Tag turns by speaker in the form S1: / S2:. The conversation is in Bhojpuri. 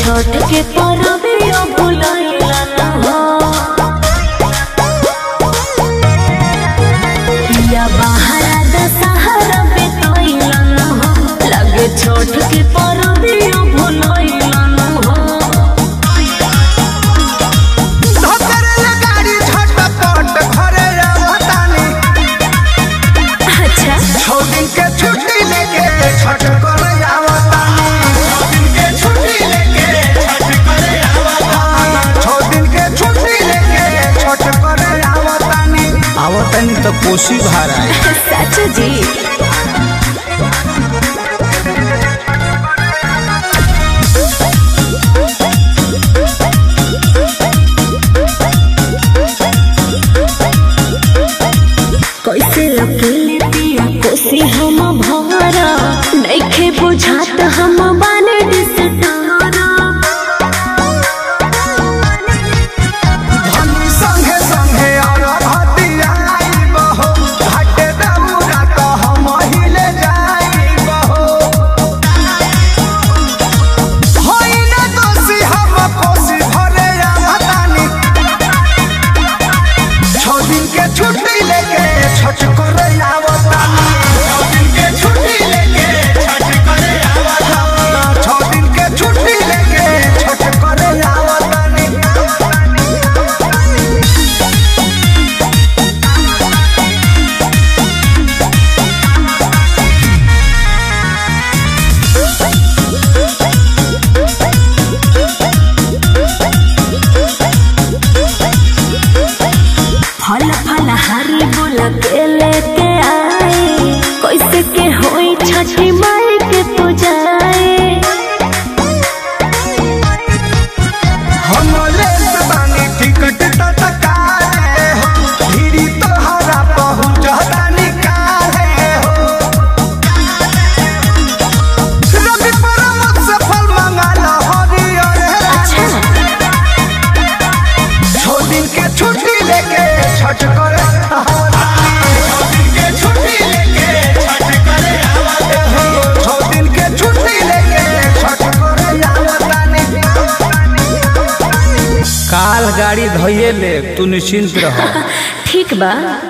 S1: छठ के परबिया भुलाइला न हो पिया बहारा दशहरा बितैला न हो लगे छठ के परबिया भुलाइला न हो
S2: धोकरेला गाड़ी झटपट घरे आवतानी
S1: अच्छा
S2: छौ दिन के छुट्टी लेके छठ करे आवतानी छौ दिन के छुट्टी लेके छठ करे आवतानी आवतानी तो कोसी भारा है
S1: सच जी कैसे अकेले पिया कोसी हम भरा नइखे बुझात हम बाने डिसटारा
S2: धनी संगे संगे और हतिया बहो घाटे दौरा तो हम हिले जाई बहो होई ना दोषी हम कोसी भरे आवतानी छौ दिन के छुट्टी लेके छठ करे आवतानी छौ दिन के छुट्टी लेके छठ करे आवतानी छौ दिन के छुट्टी लेके छठ करे आवतानी
S1: फल फल हरी बोल के लेके आए कैसे के होई छठी माई के पूजाए
S2: हम लेत बानी टिकट तत्काले हो धीरी तोहरा पहुँचता निकाले हो रवि परमत से फल मंगाला हरियर
S1: अच्छा
S2: छो दिन के छुट्टी लेके छठ करे छो दिन के छुट्टी लेके छठ करे आवतानी
S3: काल गाड़ी धोइए ले तू निश्चिंत रह
S1: ठीक बा